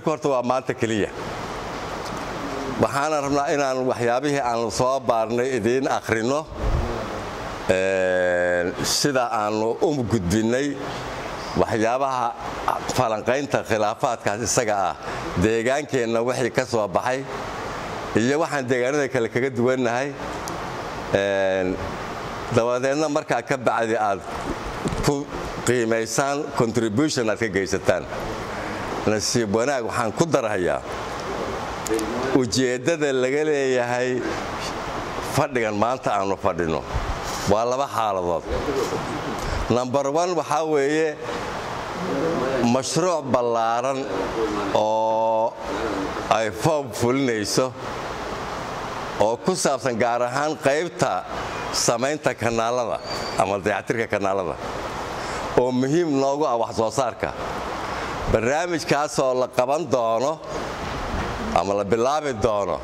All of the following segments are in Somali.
shirku horta waa maanta keliya waxaana rabnaa inaan waxyaabihii aan soo baarnay idiin akhrino sida aannu u gudbinnay waxyaabaha falanqaynta khilaafaadkaas isaga ah deegaankeenna wixii ka soo baxay iyo waxaan deegaanada kale kaga duwannahay dabadeedna markaa ka bacdi aad ku qiimaysaan contribution aad ka geysataan nasiib wanaag waxaan ku darhayaa ujeeddada laga leeyahay fadhigan maanta aannu fadhino waa laba xaaladood number one waxaa weeye mashruuc ballaaran oo ay foob fulinayso oo ku saabsan gaar ahaan qaybta samaynta kanaalada ama dayactirka kanaalada oo muhiim noogu ah wax soo saarka barnaamijkaasoo la qaban doono ama la bilaabi doono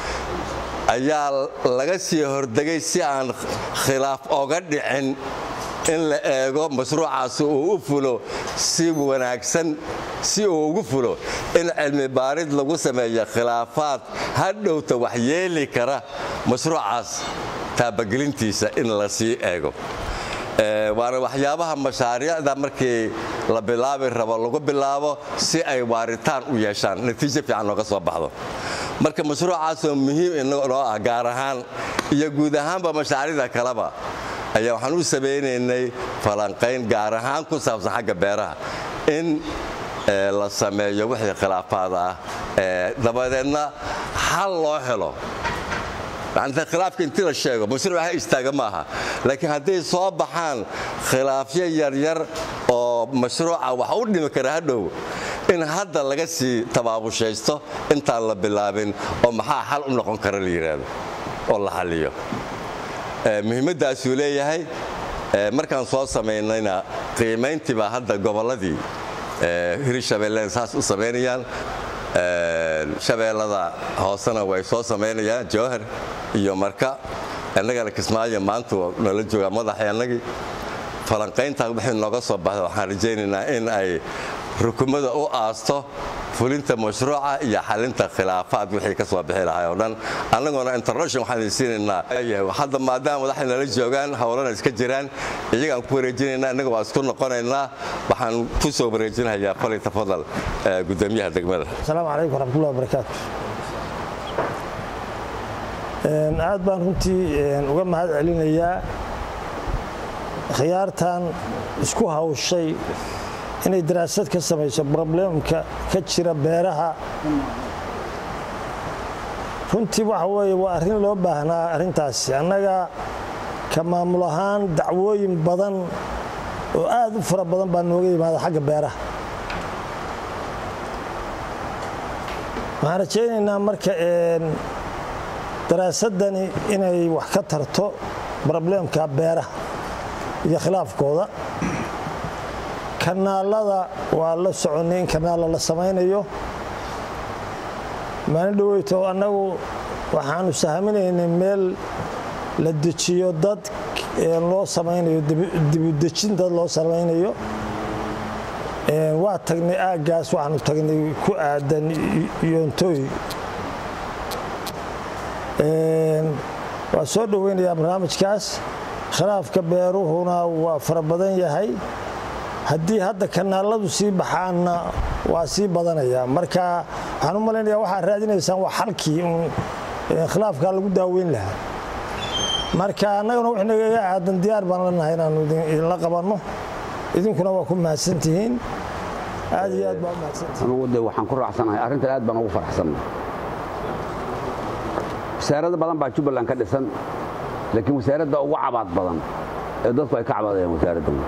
ayaa laga sii hordegay si aan khilaaf oga dhicin in la eego mashruucaasi uu u fulo si wanaagsan si uu ugu fulo in cilmi baarid lagu sameeyo khilaafaad hadhowta wax yeeli kara mashruucaas taabagelintiisa in la sii eego waana waxyaabaha mashaariicda markii la bilaabi rabo lagu bilaabo si ay waaritaan u yeeshaan natiijo fiican nooga soo baxdo marka mashruucaasoo muhiim inoo ah gaar ahaan iyo guud ahaanba mashaariicda kaleba ayaa waxaan u samaynaynay falanqayn gaar ahaan ku saabsan xagga beeraha in la sameeyo wixii khilaafaad ah dabadeedna xal loo helo khilaafka intii la sheego mashruuc ha istaaga maaha laakiin hadday soo baxaan khilaafyo yaryar oo mashruuca wax u dhimi kara hadhow in hadda laga sii tabaabushaysto intaan la bilaabin oo maxaa xal u noqon kara la yidhaahdo oo la xalliyo muhiimmaddaasuu leeyahay markaan soo samaynayna qiimayntii baa hadda gobolladii hirshabeelleen saas u samaynayaan shabeellada hoosena way soo samaynayaan jowhar iyo marka innagana kismaayo maanta nala joogaa madaxii annagii falanqayntaa wixii nooga soo baxda waxaan rajaynaynaa in ay rukumada u aasto fulinta mashruuca iyo xalinta khilaafaad wixii ka soo bixi lahay oo dhan annaguna international waxaan idin siinaynaa hadda maadaama madaxay nala joogaan howlana iska jiraan iyagaan ku wareejinaynaa innaga waa isku noqonaynaa waxaan ku soo wareejinayaa fali tafadal gudoomiyaha degmada asalaamu calaykum waraxmatullahi wabarakaatu aad baan runtii uga mahad celinayaa khiyaartan isku hawshay inay daraasad ka samayso broblemka ka jira beeraha runtii waxa weeye waa arrin loo baahnaa arrintaasi annaga ka maamul ahaan dacwooyin badan oo aad u fara badan baa nooga yimaada xagga beeraha waxaan rajaynaynaa marka daraasaddani inay wax ka tarto broblemka beeraha iyo khilaafkooda kanaalada waa la soconnay in kanaala la samaynayo maalin dhaweyto annagu waxaanu sahminaynay meel la dejiyo dad loo samaynayo dibudejin dad loo samaynayo waa tagnay aaggaas waxaanu tagnay ku aadan yoontooy waa soo dhoweynayaa barnaamijkaas khilaafka beeruhuna waa fara badan yahay haddii hadda kanaaladu sii baxaanna waa sii badanaya marka waxaan u malaynaya waxaad raadinaysaan waa xalkii un khilaafkaa lagu daaweyn lahaa marka annaguna wix nagaga aadan diyaar baan lanahay inaanu idinla qabanno idinkuna waa ku mahadsantihiin aad iyo aad baa u mahadsantihiin anugu de waxaan ku raacsanahay arrintan aad baan ugu faraxsannahay wasaarado badan baa jubbaland ka dhisan laakiin wasaaradda ugu cabaad badan ee dadku ay ka cabaadayaan wasaaraddan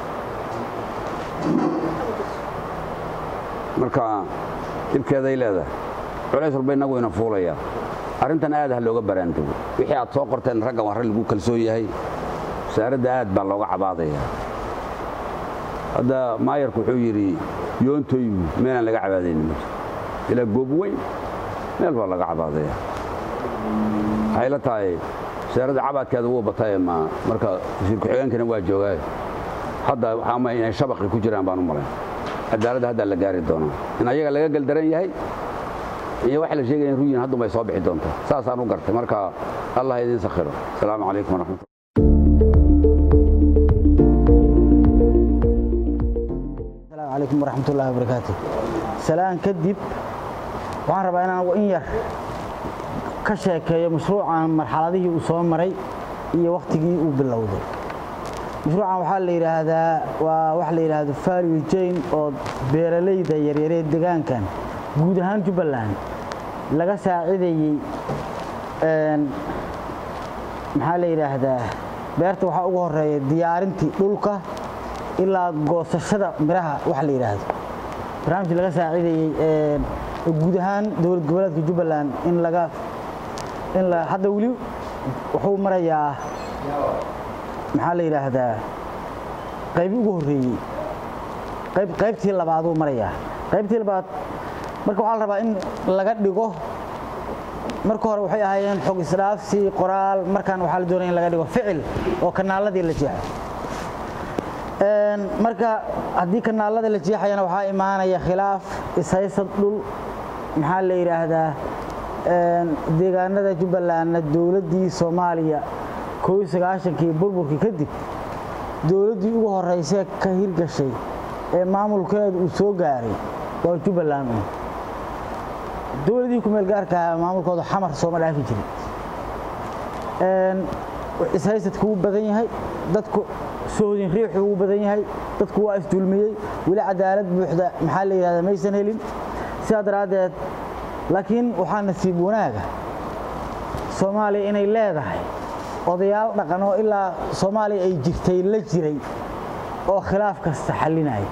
marka dhibkeeday leedahay culays walba innagu ina fuulayaa arrintan aad ha looga baraantago wixii aad soo qorteen raggan waa rag lagu kalsoon yahay wasaaradda aad baa looga cabaadayaa hadda maayarku wuxuu yidhi yoontoygu meelaan laga cabaadaynin ma jiro ilaa goob weyn meel baa laga cabaadayaa waxay la tahay wasaaradda cabaadkeeda wuu bataye ma marka wasiir ku-xigeenkana waa joogaayo hadda waxaa ma inay shabaqi ku jiraan baan u malayn cadaaladda haddaa la gaari doonaa in ayaga laga geldaran yahay iyo waxa la sheegaya in ruyin haddun bay soo bixi doontaa saasaan u gartay marka allah idiin sakhiro asalaamu calaykum waraxmatullah asalaamu calaykum waraxmatullaahi wabarakaatu salaan kadib waxaan rabaa inaan in yar ka sheekeeyo mashruucan marxaladihii uu soo maray iyo wakhtigii uu bilowday mashruucan waxaa la yidhaahdaa waa waxa la yidhaahdo value chain oo beeralayda yaryaree degaankan guud ahaan jubbaland laga saacidayey maxaa la yidhaahdaa beerta waxaa ugu horeeya diyaarintii dhulka ilaa goosashada miraha waxa la yidhaahdo barnaamij laga saacidayey guud ahaan dowlad goboleedka jubbaland in laga in la hadda weli wuxuu marayaa maxaa la yidhaahdaa qaybi ugu horreeyey qayb qaybtii labaaduu marayaa qaybtii labaad marka waxaa la rabaa in laga dhigo marka hore waxay ahaayeen xog isdhaafsi qoraal markaan waxaa la doonaya in laga dhigo ficil oo kanaaladii la jeexo marka haddii kanaalada la jeexayana waxaa imaanaya khilaaf ishaysad dhul maxaa la yidhaahdaa deegaanada jubbalandna dowladdii soomaaliya koo iyo sagaashankii burburkii kadib dowladdii ugu horraysee ka hirgashay ee maamulkeedu uu soo gaaray waa jubbaland un dowladii kumeel gaarkaa maamulkooda xamar sooma dhaafi jirin ishaysadku wuu badan yahay dadku sohodin riixu wuu badan yahay dadku waa isdulmiyey weli cadaalad buuxda maxaa la yidhahda maysan helin sidaa daraaddeed laakiin waxaa nasiib wanaaga soomaaliya inay leedahay odayaal dhaqan oo ilaa soomaaliya ay jirtay la jiray oo khilaaf kasta xallinaya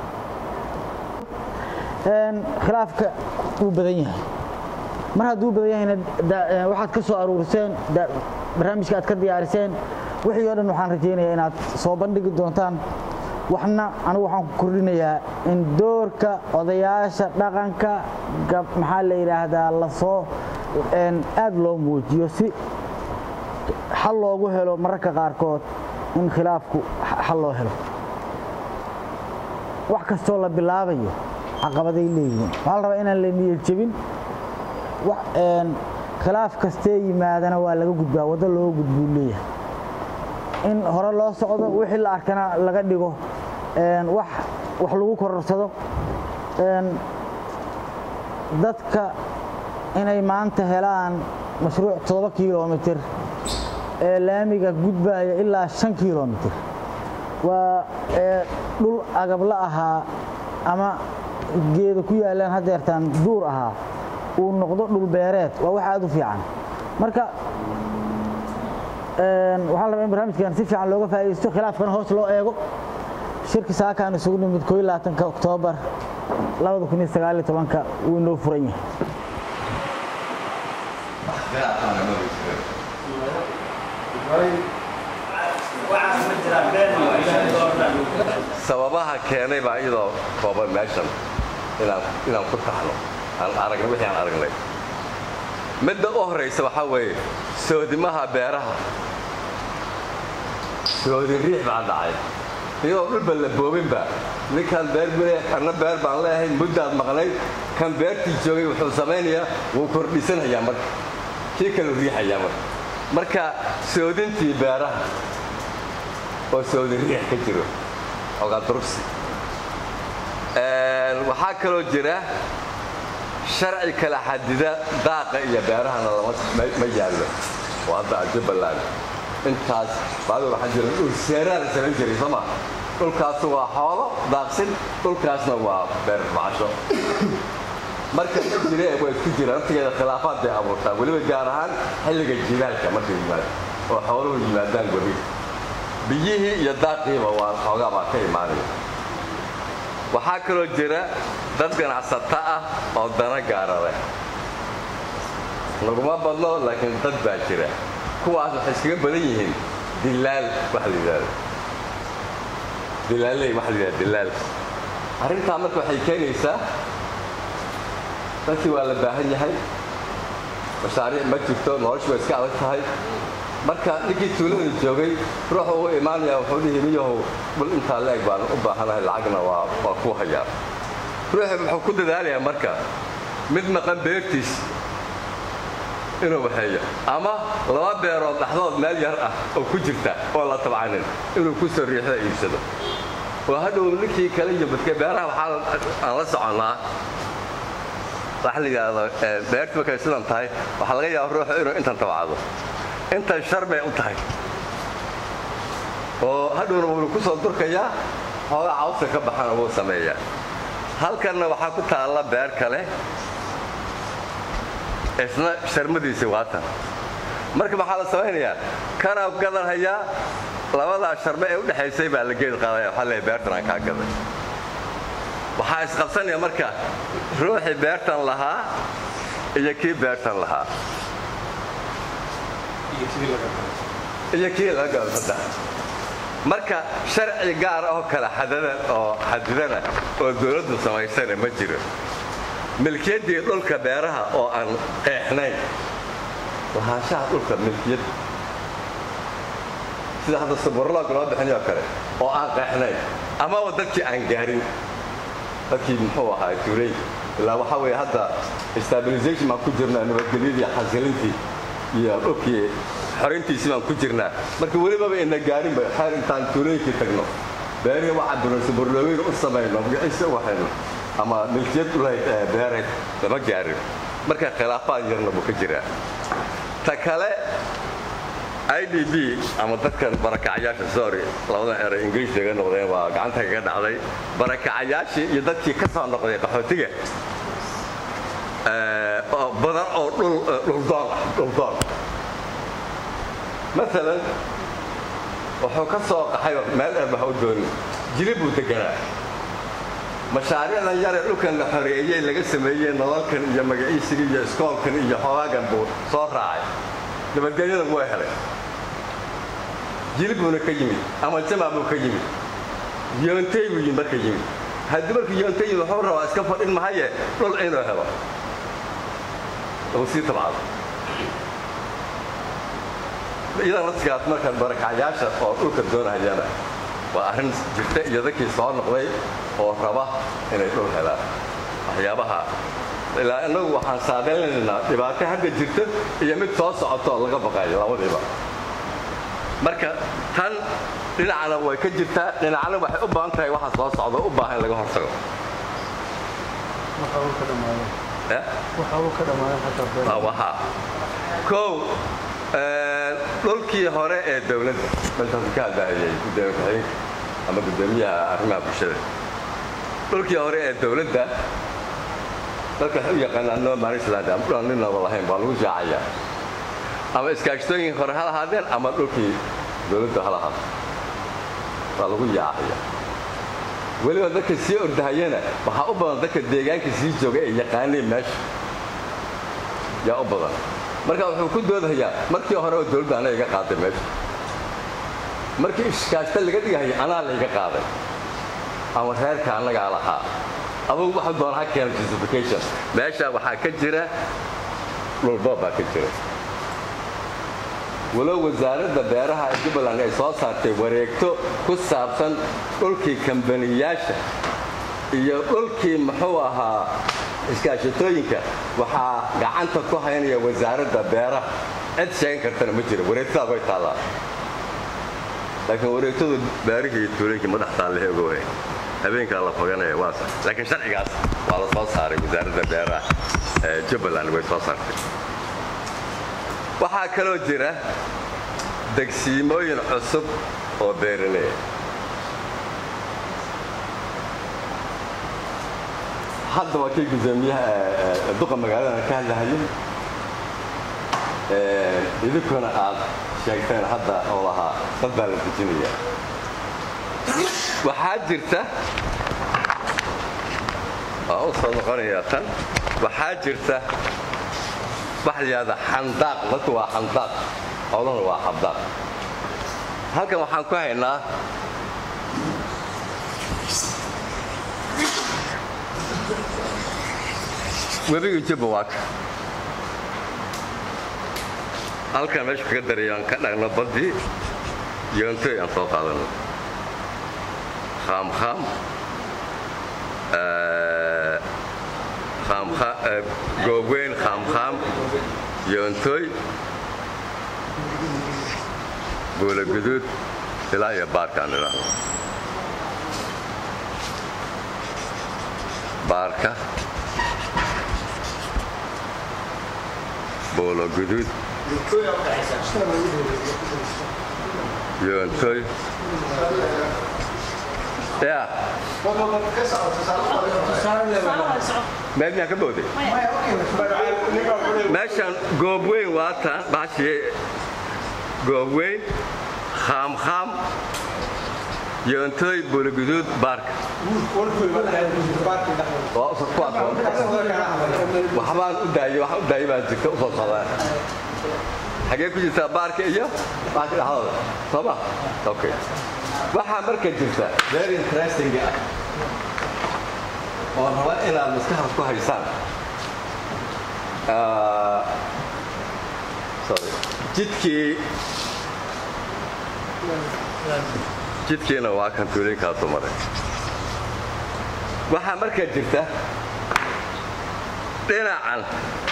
khilaafka wuu badan yahay mar hadduu badan yahayna waxaad ka soo aruuriseen barnaamijka aad ka diyaariseen wixii oo dhan waxaan rajaynayaa inaad soo bandhigi doontaan waxna anigu waxaan ku kordhinayaa in doorka odayaasha dhaqanka maxaa la yidhaahdaa lasoo aad loo muujiyo si xal loogu helo mararka qaarkood in khilaafku xal loo helo wax kastoo la bilaabayo caqabaday leeyihiin waxaa la rabaa inaan la niyad jebin khilaaf kastee yimaadana waa laga gudbaa waddo looga gudbuu leeyahay in hore loo socdo wixii la arkana laga dhigo wax wax lagu kororsado dadka inay maanta helaan mashruuc toddoba kilomitir ee laamiga gudbaya ilaa shan kilomitir waa dhul agabla ahaa ama geeda ku yaalaan haddeertaan duur ahaa uu noqdo dhul beereed waa wax aad u fiican marka waxaa la rabaa in barnaamijkan si fiican looga faa'iidaysto khilaafkana hoos loo eego shirki saakaan isugu nimid koo iyo labaatanka oktoobar labada kun iyo sagaal iyo tobanka wuu inoo furan yahay sababaha keenay baa iyadoo kooban meeshan inaan ku taxno aan aragna wixii aan aragnay midda u horaysa waxaa weeye soodimaha beeraha soodin riix baa dhacay iyadoo dhulba la boobinba ninkaan beer bule anna beer baan leeyahay muddaad maqnayd kan beertii joogay wuxuu samaynayaa wuu kordhisanayaa marka kii kaleu riixayaa marka marka soodintii beeraha oo soodin riix ka jiro ogaa durugsi waxaa kaloo jira sharci kala xadida daaqa iyo beerahana ma yaallo oo hadda jubbaland intaas baadi waxaa jira dhul seeraa la samayn jiray soo maa dhulkaasu waa xoolo daaqsin dhulkaasna waa beer macasho marka ma jire way isku jiraan naftigeeda khilaafaad bay abuurtaa weliba gaar ahaan xilliga jilaalka markay yimaad oo xooluhu yimaadaan gobi biyihii iyo daaqiiba waa xoogaa baa ka imaanaya waxaa kaloo jira dad ganacsata ah oo dana gaara leh laguma badno laakiin dad baa jira kuwaas waxay iskaga badan yihiin dilaal waxa la yidhahdo dilaaley waxa la yidhahdo dilaal arrintaa marka waxay keenaysaa dadkii waa la baahan yahay mashaariic ma jirto noloshu way iska adag tahay marka ninkii tuulada joogay ruuxu ugu imaanaya wuxuu dhihi miyahow bal intaa leeg baan u baahanahay lacagna waa waa ku hayaa ruuxi wuxuu ku dadaalayaa marka mid maqan beertiis inuu waxeeyo ama laba beerood dhaxdood meel yar ah oo ku jirta oo la tabcanin inuu ku soo riixda iibsado oo hadhow ninkii kale iyo badke beeraha waxaa aan la soconnaa waxa la yidhaahdo beertu markay sidan tahay waxaa laga yaaba ruuxu inuu intan tabcado intan shar bay u tahay oo hadhowna wuunu ku soo durkayaa xoogaa cawska ka baxana wuu sameeyaa halkanna waxaa ku taalla beer kale isna sharmadiisii waatan marka maxaa la samaynayaa kanaa gadanhayaa labadaa sharme ee u dhexaysay baa la geed qaadaya waxaa leeyahay beertan aan kaa gaday waxaa isqabsanaya marka ruuxii beertan lahaa iyo kii beertan lahaa iyo kii laga gado saddex marka sharci gaar oo kale xadadan oo xadidana oo dawladdu samaysana ma jiro milkiyaddii dhulka beeraha oo aan qeexnayn lahaanshaha dhulka milkiyad sida hadda suburloog loo bixinay oo kale oo aan qeexnayn amaba dadkii aan gaarin dadkii muxuu ahaa tuulay ilaa waxaa weeye hadda stabilization baan ku jirnaa nabadgelyadii xasilintii iyo dhulkii xorintiisii baan ku jirnaa marka welibaba ina gaarinba xeer intaan tuulooyinkii tagno beerihii waxaa duran suburloogeyn u samayno magaciisa u waxayno ama milkiyad ulahayd beereed lama gaarin marka khilaafaad yarna buu ka jiraa ta kale i d b ama dadkan barakacayaasha sorry labadan eray ingiriis laga noqdeen waa gacanta kaga dhacday barakacayaashii iyo dadkii ka soo noqday qaxootiga badan oo dhuldoon ah dhuldoon maalan wuxuu ka soo qaxay meel dheer baha u doonin jili buu deganaa mashaariicdan yaree dhulkan la xoreeyey laga sameeyey nololkan iyo magaciisiga iyo iskoolkan iyo xoogaagan buu soo raacay nabadgelyadan waa helay jili buuna ka yimid ama jamac buu ka yimid yoontey buu yimid marka yimid haddii markuu yoontey yimid wuxuu rabaa iska fadhin mahaye dhul inuu helo lagu sii tabcado iyadan laftigaas markaan barakacyaasha oo dhulka doonahayana waa arrin jirta iyo dadkii soo noqday oo raba inay dhul helaan waxyaabaha ilaa innagu waxaan saadaynaynaa dhibaato hadda jirta iyo mid soo socoto oo laga baqayo labadiiba marka tan dhinacna way ka jirtaa dhinacna waxay u baahan tahay waxa soo socda u baahan in laga hortago kow dhulkii hore ee dawladda maltaasi ka hadlaayay gudoomiye ku-xigeenka ama gudoomiyaha arrimaha bulshada dhulkii hore ee dawladda dadka waxay u yaqaanaan no manisland ama dhulaan ninaba lahayn baa lagu shaacayaa ama iskaashtooyinkii hore ha lahaadeen ama dhulkii dawladda ha lahaado waa lagu yaacaya weliba dadka sii ordahayana waxaa u badan dadka deegaanka sii jooga ee yaqaaneen meesha yaa u badan marka wuxuu ku doodayaa markii hore oo dawladda anaa iga qaaday meesha markii iskaashta laga dhigahaya anaa layga qaaday ama reerka annagaa lahaa adugu waxa doona ha keena justification meesha waxaa ka jira dhulboob baa ka jira walow wasaaradda beeraha ee jubbaland ay soo saartay wareegto ku saabsan dhulkii kambaniyaasha iyo dhulkii muxuu ahaa iskaashatooyinka waxaa gacanta ku haynaya wasaaradda beeraha cid sheegan kartana ma jiro wareegtadaas way taallaa laakiin wareegtadu beerihii iyo tuulooyinkii madax taallahe oga waay habeenkaa la foganaya waa sax laakiin sharcigaas waa la soo saaray wasaaradda beeraha ee jubbaland way soo saartay waxaa kaloo jira degsiimooyin cusub oo beeraleya hadda waa kii gudoomiyaha duqa magaalada ka hadlahayo idinkuna aad sheegteen hadda oo lahaa dad baa la dejinaya waxaa jirta waa u soo noqonayaa tan waxaa jirta waxa la yidhahda xandaaq dadku waa xandaaq howlahuna waa xabdaaq halkan waxaan ku haynaa webiga jubba waa ka halkan meesha kaga darayo aan ka dhagno baddii yoontoy aan soo qaadano khaamkhaam goobweyn khaamkhaam yoontoy buula guduud ilaa iyo baarkaan ilaa baarka buulo guduud yoontoy ya meel miyaan ka booday meeshan goobweyn waa taan baashii goobweyn khaamkhaam yoontoy buulaguduud baarka waxbaan u daayey waxaan u daayey baan jirta u soo socdaa xagee ku jirtaa baarka iyo baarka dhexdooda sooma okay waxaa marka jirta very interesting ah oo raba inaad maskaxda ku haysaan sorry jidkii jidkiina waa kan tuulinkaasu maray waxaa markaa jirta dhinacan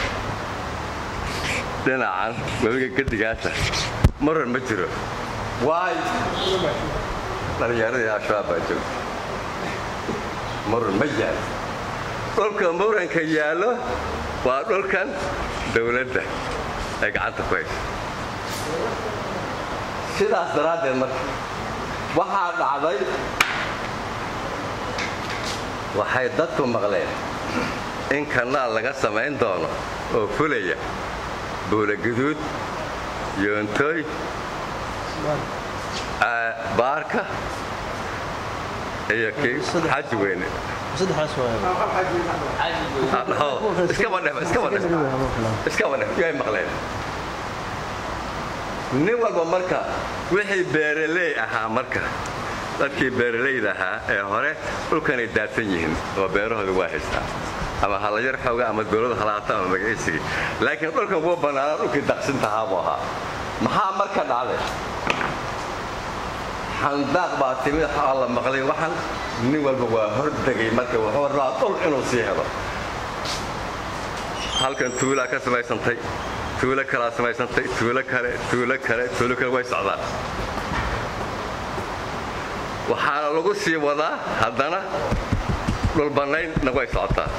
dhinacan webiga gedigaasa maran ma jiro waay dhallinyaradii al-shabaab baa joogta muran ma yaalo dhulka muranka yaallo waa dhulkan dawladda ay gacanta ku hayso sidaas daraaddeed marka waxaa dhacday waxay dadku maqleen in kanaal laga samayn doono oo fulaya buula guduud yoontoy baarka iyo kii xaji weyne iskaba dhef yay maqleen nin walba marka wixii beeraley ahaa marka dadkii beeralayda ahaa ee hore dhulkanay daadsan yihiin oo beerahooda waa haystaa ama halayar xooga ama dowlada halaata ama magaciisigii laakiin dhulkan wuu bannaanaa dhulkii daqsintahaa buu ahaa maxaa marka dhacday xandaaq baa timid waxaa la maqlay waxan nin walba waa hordegay marka wuxuu rabaa dhul inuu sii helo halkan tuulaa ka samaysantay tuulo kalaa samaysantay tuulo kale tuulo kale tuulo kale way socdaan waxaana lagu sii wadaa haddana dhulbannaynna way socotaa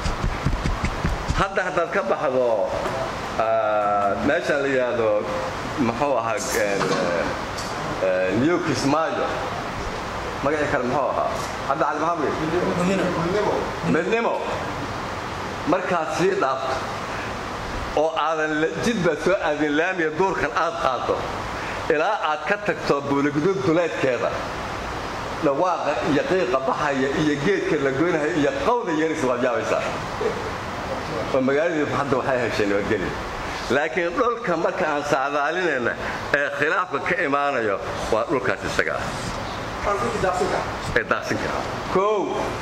hadda haddaad ka baxdo meeshaan la yidhaahdo muxuu ahaa new kismaayo magacii kale muxuu ahaa hadda cali maxamed midnimo markaad sii dhaafto oo aadan jidbaad soo aadin laamiya duurkan aad qaaddo ilaa aad ka tagto buuligudub duleedkeeda dhawaaqa iyo qiiqa baxaya iyo geedka la goynaya iyo qawda yeris waad yaabaysaa oo magaaladii hadda waxay heshay nabadgeli laakiin dhulka marka aan saadaalinayna ee khilaafka ka imaanayo waa dhulkaas isaga ah ee daaqsin kara kow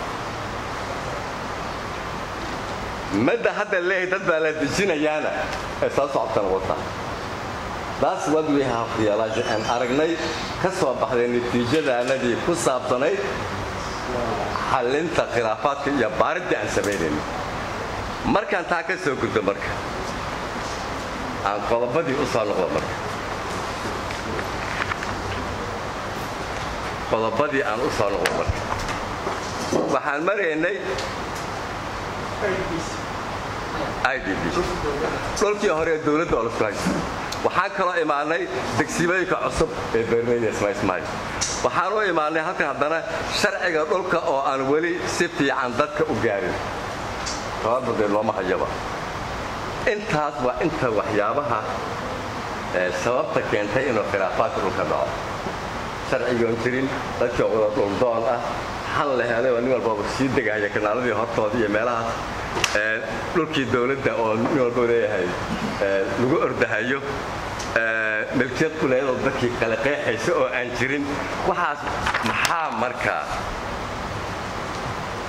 madda hadda leeyahay dad baa la dejinayaana ee soo socotana wata taas what we have realized aan aragnay ka soo baxday natiijadaanadii ku saabsanayd xallinta khilaafaadka iyo baaridii aan samaynayno markaan taa ka soo guddo marka aan qodobadii u soo noqdo marka qodobadii aan u soo noqdo marka waxaan maraynay idb dhulkii hore ee dowladda oo lasku haysta waxaan kaloo imaanay degsimooyinka cusub ee beerleyda ismaismaay waxaan u imaanay halkan haddana sharciga dhulka oo aan weli si fiican dadka u gaarin tababardeed looma hayaba intaas waa inta waxyaabaha sababta keentay inuu khilaafaadka dhulka dhaco sharcigoon jirin dadkii wada dhuldoon ah xal la helay oo nin walbaba sii degaya kanaaladii hortooda iyo meelahaas dhulkii dowladda oo nin walba leeyahay lagu ordahayo milkiyad uleedoo dadkii kale qeexaysa oo aan jirin waxaas maxaa markaa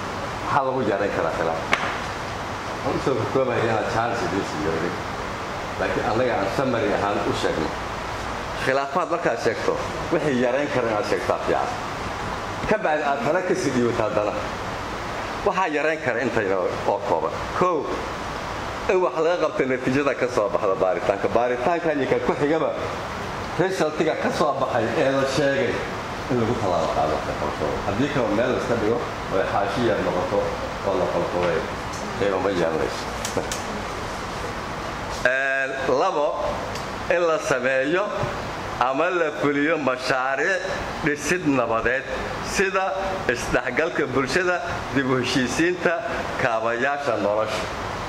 maxaa lagu yaarayn karaa khilaaf waxaan usoo kokoobaya inaad chance idiin siiyo laakiin annaga aan samari ahaan u sheegno khilaafaad markaad sheegto wixii yarayn kara inaad sheegtaa fiican ka bacdi aad tala ka sii dhiibato haddana waxaa yarayn kara intayna oo kooban kow in wax laga qabta natiijada ka soo baxda baaritaanka baaritaanka iyo ka ku xigaba resultiga ka soo baxay ee la sheegay in lagu tallaabo qaado qabashada haddii kale meel la iska dhigo oo ay xaashi yar noqoto oo la qalqalay qiimo ma yeelanayso labo in la sameeyo ama la fuliyo mashaariic dhisid nabadeed sida isdhexgalka bulshada dib u heshiisiinta kaabayaasha nolosha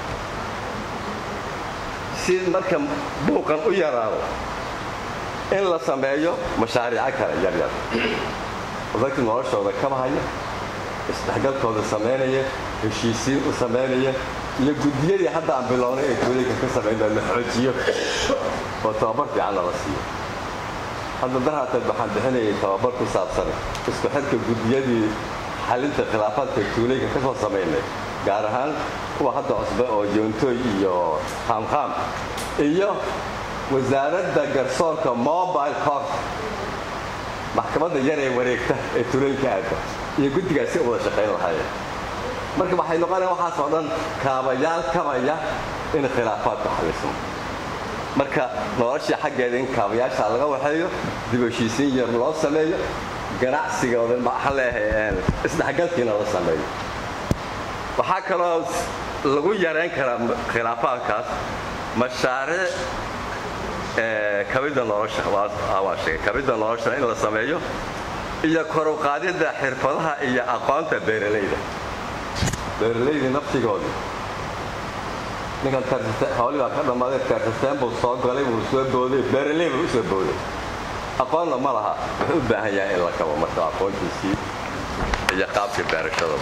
si marka buuqan u yaraado in la sameeyo mashaariico kale yaryar dadkii noloshooda kaba haya isdhexgalkooda samaynaya heshiisiin u samaynaya iyo guddiyadii hadda aan bilownay ee tuulayka ka samayn la xoojiyo oo tababar fiicanna la siiyo hadda daraateed waxaan bixinayay tababar ku saabsan isku xidhka guddiyadii xalinta khilaafaadka tuulayka ka soo samaynay gaar ahaan kuwa hadda cusbe oo joontooy iyo qaamqaam iyo wasaaradda garsoorka mobile court maxkamadda yar ee wareegta ee tuulooyinka aadda iyo guddigaas si wada shaqayn lahaayeen marka waxay noqonaya waxaas oo dhan kaabayaal kabaya in khilaafaadka xalismo marka noloshii xaggeeda in kaabayaasha laga waxeeyo dib heshiisiin yar loo sameeyo ganacsigooda maxaa leeyahay isdhexgalkiina la sameeyo waxaa kaloo lagu yarayn karaa khilaafaadkaas mashaariic kabidda nolosha waa sheegay kabidda nolosha in la sameeyo iyo kor u qaadidda xirfadaha iyo aqoonta beeralayda beeralayda naftigoodii ninkan hawli baa ka dhammaaday teersateen buu soo galay buu soo booday beeraley buu u soo booday aqoonna ma laha wuxuu u baahan yahay in la kabo marka aqoontiisii iyo qaabka beerashadaba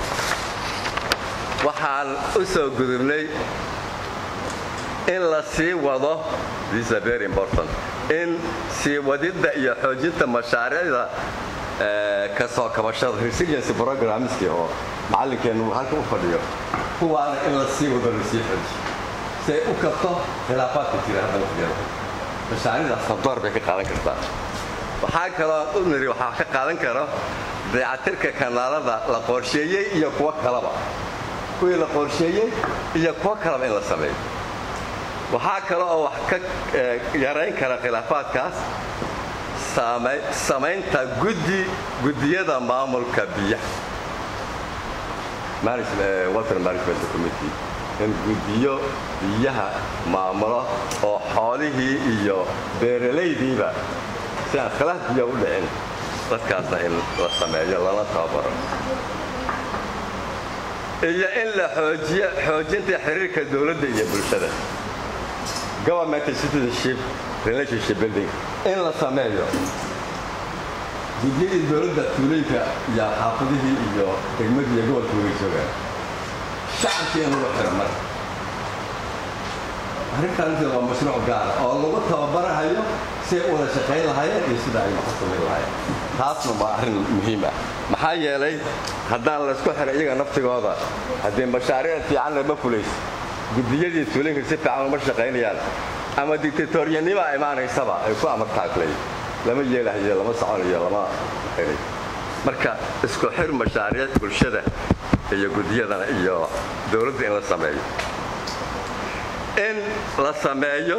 waxaan u soo gudubnay in la sii wado this is very important in sii wadidda iyo xoojinta mashaariicda ka soo kabashada resiliency programmeskii oo macallinkeennu halka u fadhiyo kuwaana in la sii wado la sii xoojiyo si ay u kabto khilaafaadka jira hadda waqtigeeda mashaariicdaas door bay ka qaadan kartaa waxaa kaloo u niri waxaa ka qaadan karo dayacatirka kanaalada la qorsheeyey iyo kuwo kalaba kuwii la qorsheeyey iyo kuwo kalaba in la sameeyo waxaa kale oo wax ka yarayn kara khilaafaadkaas samaynta guddi guddiyada maamulka biyaha water management committee in guddiyo biyaha maamulo oo xoolihii iyo beeralaydiiba si aan khilaaf biyo u dhicin dadkaasna in la sameeyo lana tababaro iyo in la xoojiyo xoojinta xiriirka dowladda iyo bulshada government citizenship relationship building in la sameeyo gudyadii dowladda tuulooyinka iyo xaafadihii iyo degmadii iyo gobolka wada joogaan shacabkii in lagu xiro marka arrintaanti waa mashruuc gaara oo lagu tababarahayo si ay u wada shaqayn lahaayeen iyo sida ay wax u samayn lahaayeen taasna waa arrin muhiim ah maxaa yeelay haddaan laysku xiray iyaga naftigooda haddii mashaariic fiican lama fulayso guddiyadii tuulinka si fiican uma shaqaynayaan ama dictatoryanima imaanaysaba ay ku amartaaglay lama yeelahayo lama soconayo lama xirayo marka isku xir mashaariic bulshada iyo guddiyadana iyo dowladda in la sameeyo in la sameeyo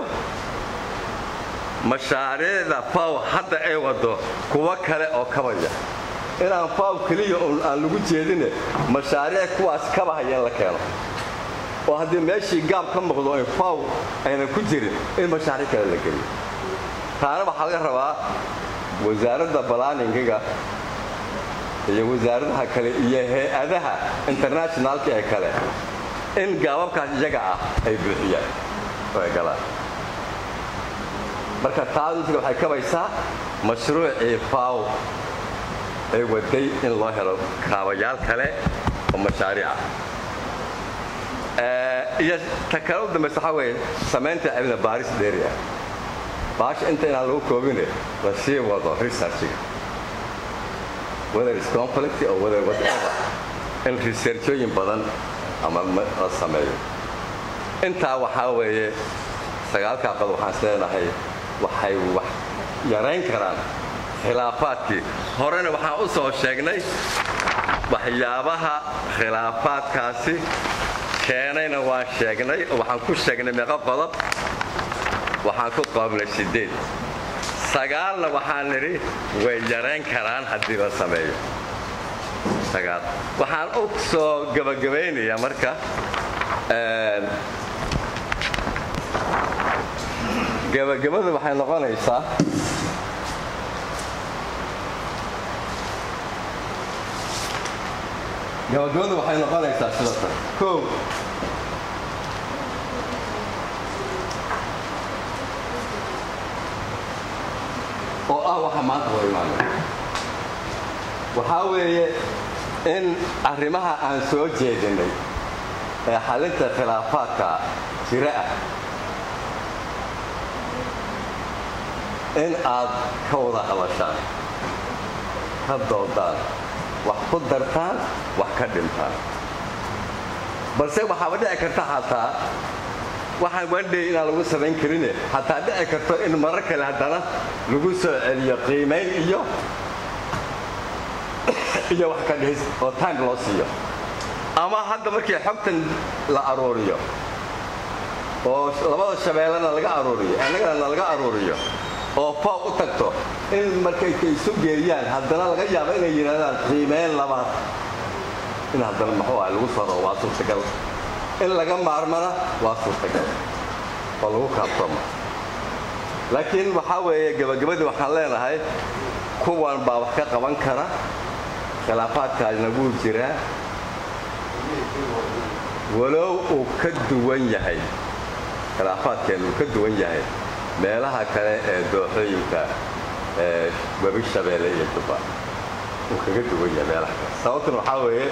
mashaariicda faw hadda ay wado kuwo kale oo kabaya inaan faw keliya aan lagu jeedine mashaariic kuwaas kabahaya in la keeno oo haddii meeshii gaab ka muuqdo ay faw aynan ku jirin in mashaariic kale la geliyo taana waxaa laga rabaa wasaaradda balaaningiga iyo wasaaradaha kale iyo hay-adaha internationaalka ee kale in gaababkaas iyaga ah ay buuxiyaan oo ay galaan marka taaduntiga waxay kabaysaa mashruucii faw ay waday in loo helo kaabayaal kale oo mashaariic ah iyo ta kale u dambaysa waxaa weeye samaynta cilmi baaris dheeri ah baasha inta inaan lagu koobine la sii wado researchiga whether is conflict or whether whatever in researchooyin badan ama la sameeyo intaa waxaa weeye sagaalkaa qodob waxaan isleenahay waxay wax yarayn karaan khilaafaadkii horena waxaan u soo sheegnay waxyaabaha khilaafaadkaasi keenayna waan sheegnay oo waxaan ku sheegnay meeqo qodob waxaan ku qoobnay sideed sagaalna waxaan nidhi way yarayn karaan haddii la sameeyo sagaal waxaan u soo gabagabaynayaa marka gabagabada waxay noqonaysaa gabagabada waxay noqonaysaa sida tan kow oo ah waxa maanta hor imaanay waxaa weeye in arrimaha aan soo jeedinay ee xalinta khilaafaadka jira ah in aad ka wada hadashaan ka doodaan wax ku dartaan wax ka dhintaan balse waxaaba dhici karta xataa waxaan wandhay inaan lagu samayn karine xataa dhici karto in marar kale haddana lagu soo celiyo qiimayn iyo iyo wax ka dhihis oo time loo siiyo ama hadda markii xogtan la aruuriyo oo labada shabeellena laga aruuriyo annagana laga aruuriyo oo fooq u tagto in markay ka isu geeyaan haddana laga yaabo inay yidhahdaan qiimeyn labaad in haddana muxuu ah lagu saro waa suurtagal in laga maarmana waa suurtagal oo lagu kaabtoma laakiin waxaa weeye gabagabadii waxaan leenahay kuwan baa wax ka qaban kara khilaafaadkaasna wuu jiraa walow uu ka duwan yahay khilaafaadkeen uu ka duwan yahay meelaha kale ee dooxooyinka ee webi shabeelle iyo jubba uu kaga duwan yahay meelaha kale sababtuna waxaa weeye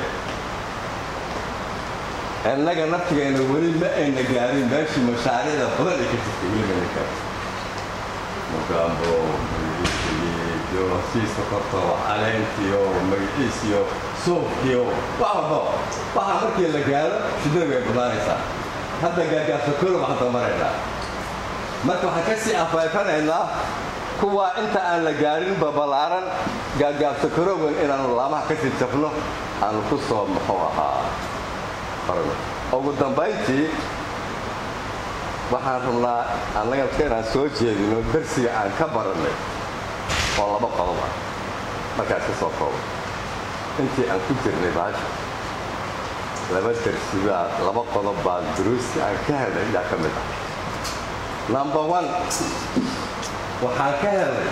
innaga naftigeena weli ma ayna gaarin meeshii mashaariicda badan ay ka jirtay weli mayna gaarin mugambo iyo siiska korto caleentiyo magaciisiyo suufkiyo wax walbo waxaa markii la gaaro shidada way banaanaysaa hadda gaagaafsakolo waxaan damaraynaa marka waxaan ka sii afeefanaynaa kuwaa inta aan la gaarin babalaaran gaagaabsakarowan inaanu laamaha ka sii jabno aanu ku soo muxuu ahaa farno ugu dambayntii waxaan rabnaa annaga ka inaan soo jeedino darsiga aan ka barannay oo laba qodob ah markaas ka soo koobo intii aan ku jirnay baasha laba darsi baa laba qodob baa duruusti aan ka helnay yaa ka mid ah number one waxaan ka helnay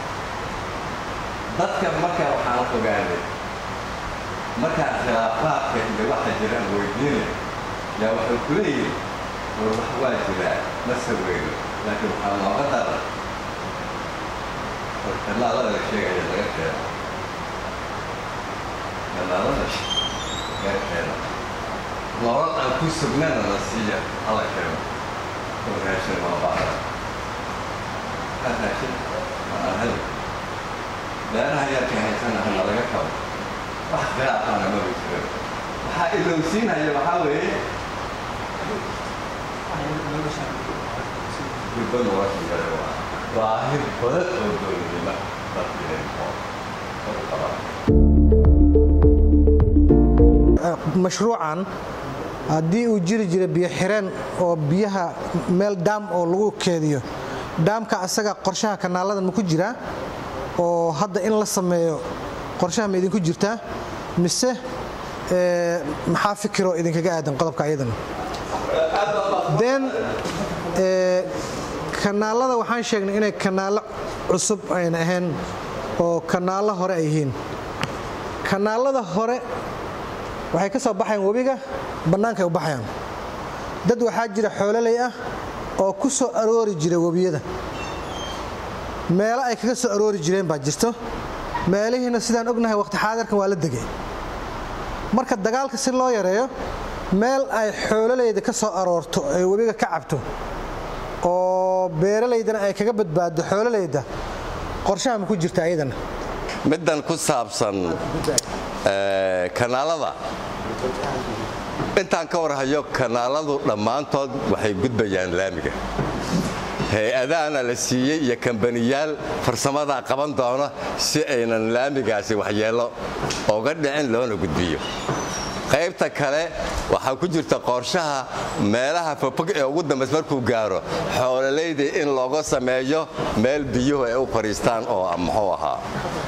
dadka markaa waxaan ogaanay markaa khilaafaadka iyo waxa jira aan weydiinay yaa waxay ku leeyihin war wax waa jiraa ma saweyno laakiin waxaa nooga daran war kanaalada la sheegaya laga keeno kanaalada laga keeno nolol aan ku sugnana la siiya hala keeno oo raashin waa baara ka raashin waa hel beeraha yarka haysana hana laga kabo wax khilaafana maba jiro waxaa ilowsiinaya waxaa weeye gurba nolosha yare waa baahir badan oo dowladnimo dadkeen oo u qabaa mashruucan haddii uu jiri jira biyo xireen oo biyaha meel daam oo lagu keediyo daamka asaga qorshaha kanaalada ma ku jiraa oo hadda in la sameeyo qorshaha ma idinku jirtaa mise maxaa fikiroo idinkaga aadan qodobka ayadana den kanaalada waxaan sheegnay inay kanaalo cusub ayna ahayn oo kanaalo hore ay yihiin kanaalada hore waxay ka soo baxayaan webiga bannaankaay u baxayaan dad waxaa jira xoololey ah oo ku soo aroori jira webiyada meelo ay kaga soo aroori jireen baa jirto meelihiina sidaan ognahay waqti xaadirkan waa la degay marka dagaalka si loo yareeyo meel ay xoololeyda ka soo aroorto ay webiga ka cabto oo beeralaydana ay kaga badbaaddo xoololeyda qorshaha ma ku jirta ayadana middan ku saabsan kanaalada intaan ka warhayo kanaaladu dhammaantood waxay gudbayaan laamiga hay-adahana la siiyey iyo kambaniyaal farsamadaa qaban doona si aynan laamigaasi waxyeello oga dhicin loona gudbiyo qaybta kale waxaa ku jirta qorshaha meelaha fofog ee ugu dambays markuu gaaro xoololayda in looga sameeyo meel biyuhu ay u fadhiistaan oo muxuu ahaa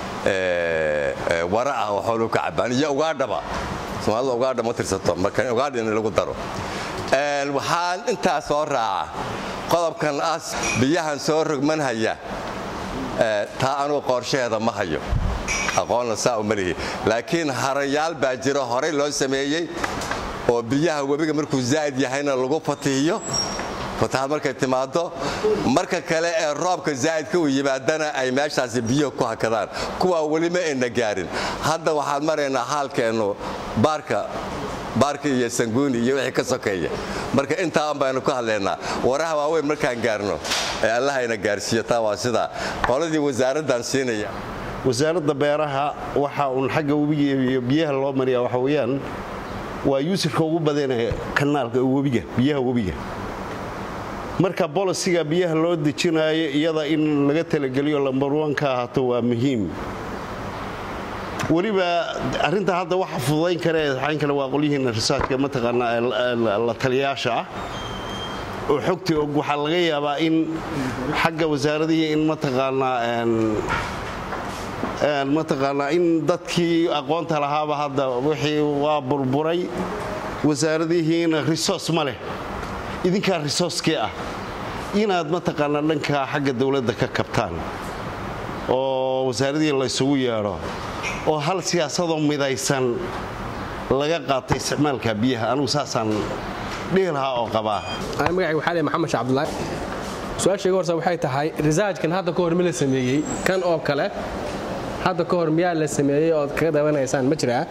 wara ah oo xooluhu ka cabaan iyo ugaadhaba soomaalida ugaadha ma tirsato marka ugaadha in lagu daro waxaan intaa soo raaca qodobkan as biyahan soo rogmanhaya taa anugu qorshaheeda ma hayo aqoonna saa uma lihi laakiin harayaal baa jiro horey loo sameeyey oo biyaha webiga markuu zaa'id yahayna lagu fatihiyo fatahaad markay timaado marka kale ee roobka zaa'idka uu yimaadana ay meeshaasi biyuhu ku hakadaan kuwaa weli ma ayna gaarin hadda waxaan maraynaa haalkeennu baarka baarka iyo sanguuni iyo wixii ka sokeeya marka intaan baynu ku hadlaynaa waraha waaweyn markaan gaarno ee allahayna gaarsiiyo taa waa sidaa qoladii wasaaraddan siinaya wasaaradda beeraha waxa uun xagga webiga iyo biyaha loo mariyaa waxa weeyaan waa yuusufka ugu badanaya kanaalka webiga biyaha webiga marka bolisiga biyaha loo dejinaayo iyada in laga talageliyo lambarwan ka ahaato waa muhiim weliba arinta hadda waxa fududayn kare xayn kale waa qolyihiina risaajka mataqaanaa la taliyaasha ah oo xogtii og waxaa laga yaabaa in xagga wasaaradihii in mataqaanaa mataqaanaa in dadkii aqoonta lahaaba hadda wixii waa burburay wasaaradihiina risoos ma leh idinkaa risooskii ah inaad mataqaanaa dhanka xagga dowladda ka kabtaan oo wasaaradihii laysugu yeedho oo hal siyaasadoo midaysan laga qaatay isticmaalka biyaha anugu saasaan dhihi lahaa oo qabaa magacayga waxaa leh maxamed sheekh cabdullaahi su-aashayga horse waxay tahay risaajkan hadda ka hor ma la sameeyey kan oo kale hadda ka hor miyaa la sameeyey ood kaga dabanaysaan ma jiraa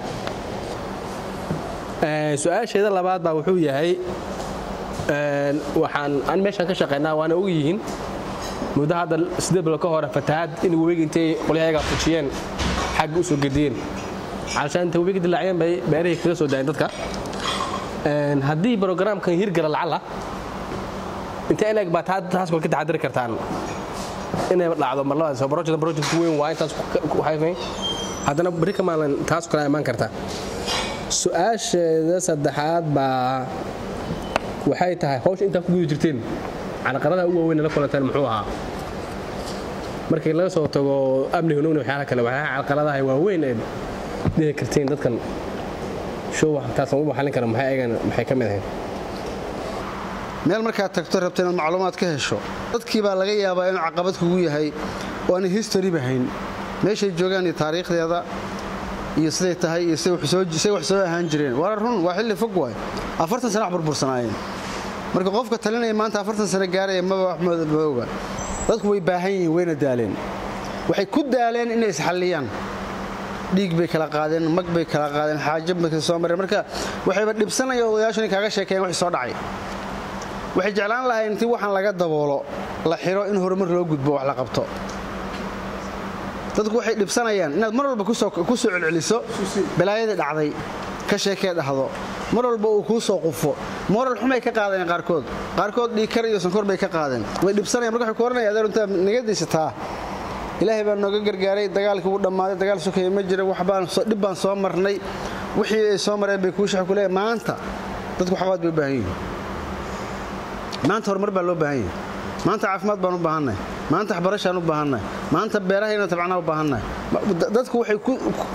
su-aasheeda labaad baa wuxuu yahay waxaan an meeshaan ka shaqaynaa waana og yihiin muddo hadda siddeed bilo ka hore fatahaad in webiga intay qolyahayaga fujiyeen xagga u soo gediyeen calashaan intay webiga dilaaciyeen bay beerihii kaga soo daayeen dadka haddii brogaraamkan hirgala lacala intee ileeg baa taas kole ka taxadiri kartaan inay dhacdo mar labadaas project project weyn waa intaas ku hayfay haddana bari ka maalin taas kale imaan kartaa su-aasheeda saddexaad baa waxay tahay hawsha intaa ku guda jirteen calaqaradaha ugu waaweyn la kulanteen muxuu ahaa markii laga soo tago amni hunugna waxyaala kale waxyaalaha calaqaradaha waaweyn ee dhihi karteen dadkan show taas lagu xallin kara maxay eegan maxay ka mid ahayd meel markaad tagto rabta inaad macluumaad ka hesho dadkii baa laga yaabaa inuu caqabad kugu yahay oo aanay historyba hayn meeshay joogaan iyo taariikhdeeda iyo siday tahay iyo say wax soo ahaan jireen waa run waa xilli fog waay afartan sana wax burbursanaayeen marka qofka talinaya maanta afartan sano gaaraya maba wax maoga dadku way baahan yihiin wayna daaleen waxay ku daaleen inay isxalliyaan dhiig bay kala qaadeen mag bay kala qaadeen xaajo bay soo mareen marka waxayba dhibsanaya odayaashu inay kaaga sheekeeyeen wixii soo dhacay waxay jeclaan lahayn intii waxaan laga daboolo la xiro in horumar loo gudbo wax la qabto dadku waxay dhibsanayaan inaad mar walba ku soo celceliso balaayadii dhacday ka sheekee dhahdo mar walba uu kuu soo qufo moral xumay ka qaadeen qaarkood qaarkood dhiikar iyo sankor bay ka qaadeen way dhibsanayan marka waxay ku oranaya adeer intaa naga daysataa ilaahay baa nooga gargaaray dagaalkii wuu dhammaaday dagaal sokaya ma jira waxbaan dhib baan soo marnay wixii ay soo mareen bay kuu shax ku leeyahay maanta dadku waxqabad bay u baahan yihiin maanta horumar baa loo baahan yahay maanta caafimaad baan u baahannahay maanta waxbarashaan u baahannahay maanta beerahayna tabcanaa u baahannahay dadku waxay ku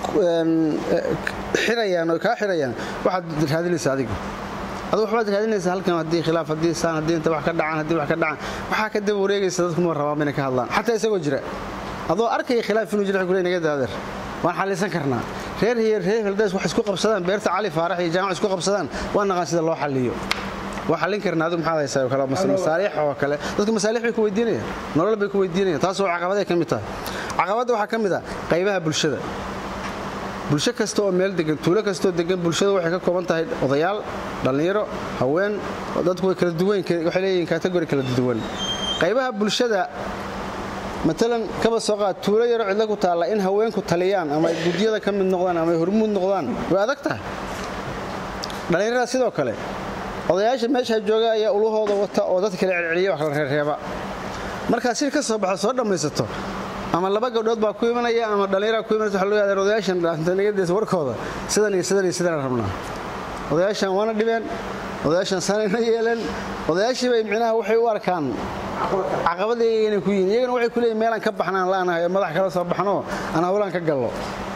xirayaan oo kaa xirayaan waxaad raadinaysa adiga adu waxbaad raadinaysa halkan haddii khilaaf haddii saan haddii inta wax ka dhacaan haddii wax ka dhacaan waxaa ka daba wareegaysa dadku ma rabaan inay ka hadlaan xataa isagoo jira adoo arkaya khilaaf inuu jira kule naga daadeer waan xallisan karnaa reer hiyo reer heldays wax isku qabsadaan beerta cali faarax iyo jaamac isku qabsadaan waa naqaan sida loo xalliyo waa xallin karnaa adigu maxaad haysaa oo kale masaaliix oo kale dadku masaaliix bay ku weydiinayaan nolol bay ku weydiinayaan taasoo caqabaday ka mid tahay caqabadda waxaa ka mid ah qaybaha bulshada bulsho kasta oo meel degan tuulo kastaoo degan bulshada waxay ka kooban tahay odayaal dhallinyaro haween dadku way kala duwan waxay leeyihiin kategori kala duwan qaybaha bulshada matalan kaba soo qaad tuulo yaro cidlo ku taalla in haweenku taliyaan ama ay gudyada ka mid noqdaan ama ay hormuud noqdaan way adag tahay dhallinyarada sidoo kale odayaasha meesha jooga ayaa ulahooda wata oo dad kale celceliya wax kala reerreeba markaad shir ka soo baxo soo dhammaysato ama laba gabdhood baa ku imanaya ama dhallinyaraa ku imanaysa waxa loo yahdaa odayaashan dhaantanigadeesa warkooda sidan iyo sidan iyo sidan rabnaa odayaashan waana dhibeen odayaashan sanayna yeeleen odayaashii bay micnaha waxay u arkaan caqabadii inay ku yihiin iyagana waxay ku leeyihin meelaan ka baxnaan laanahay oo madax kala soo baxno aan hawlaan ka gallo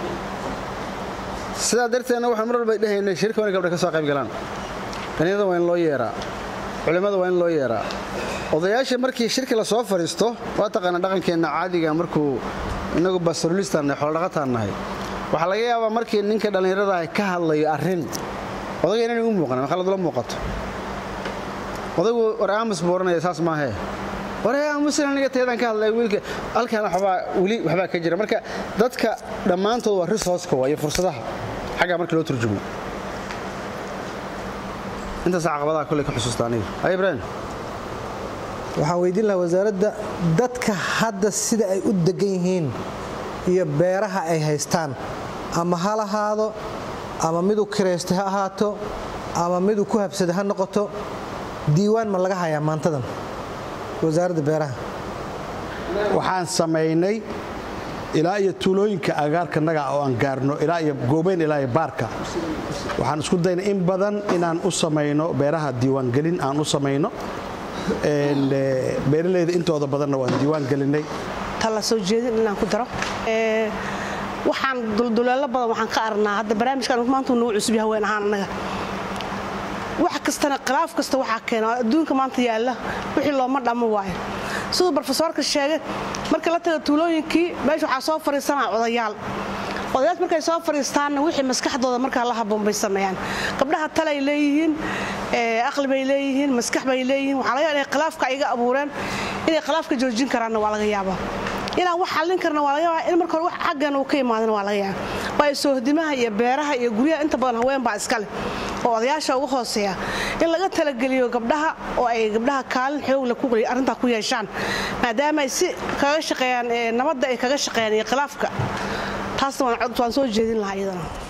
sidaa darteedna waxaan mar walba dhehaynay shirka waa in gabdha ka soo qayb galaan dhalinyarada waa in loo yeeraa culimmada waa in loo yeeraa odayaasha markii shirki la soo fadhiisto waa taqaana dhaqankeenna caadiga markuu inagu basarulistaan nahay xoolodhaqataan nahay waxaa laga yaabaa markii ninka dhallinyarada ah ka hadlayo arrin odayga inaan igu muuqan ma khaladula muuqato odaygu war aamus buu oranaya saas maahee waree aamusin aniga teedaan ka hadlay wiilka halkan waxbaa weli waxbaa ka jira marka dadka dhammaantood waa resourceka waa iyo fursadaha xaggaa markii loo turjumo intaas caqabadaha kolley ka xusuusta aniga ay ibraahim waxaan weydiin lahaa wasaaradda dadka hadda sida ay u degan yihiin iyo beeraha ay haystaan ama ha lahaado ama miduu kiraystay ha ahaato ama miduu ku habsaday ha noqoto diiwaan ma laga hayaa maantadan wasaaradda beeraha waxaan samaynay ilaa iyo tuulooyinka agaarkanaga oo aan gaarno ilaa iyo goobeyn ilaa iyo baarka waxaan isku daynay in badan inaan u samayno beeraha diiwaangelin aan u samayno beeralayda intooda badanna waan diiwaan gelinay tala soo jeedin inaan ku daro waxaan dulduleelo badan waxaan ka arnaa hadda barnaamijkan maanta nagu cusub yahay haween ahaan annaga wax kastana khilaaf kasta waxaa keena adduunka maanta yaalla wixii looma dhammo waayo siduu brofesoorka sheegay marka la taga tuulooyinkii meesha waxaa soo fadhiisanaa odayaal odayaal markay soo fadhiistaanna wixii maskaxdooda markaa la haboon bay sameeyaan gabdhaha talay leeyihiin aqli bay leeyihiin maskax bay leeyihiin waxaa laga yaaba inay khilaafka iga abuureen inay khilaafka joojin karaanna waa laga yaabaa inaan wax xallin karna waa laga yaabaa in marka hore wax xaggan uu ka imaadana waa laga yaabaa waayo soohdimaha iyo beeraha iyo guryaha inta badan haween baa iska leh oo odayaasha ugu hooseeya in laga talageliyo gabdhaha oo ay gabdhaha kaalin xoogle arrintaa ku yeeshaan maadaama ay si kaga shaqeeyaan nabadda ay kaga shaqeeyaan iyo khilaafka taasna waan soo jeedin lahaa iyadana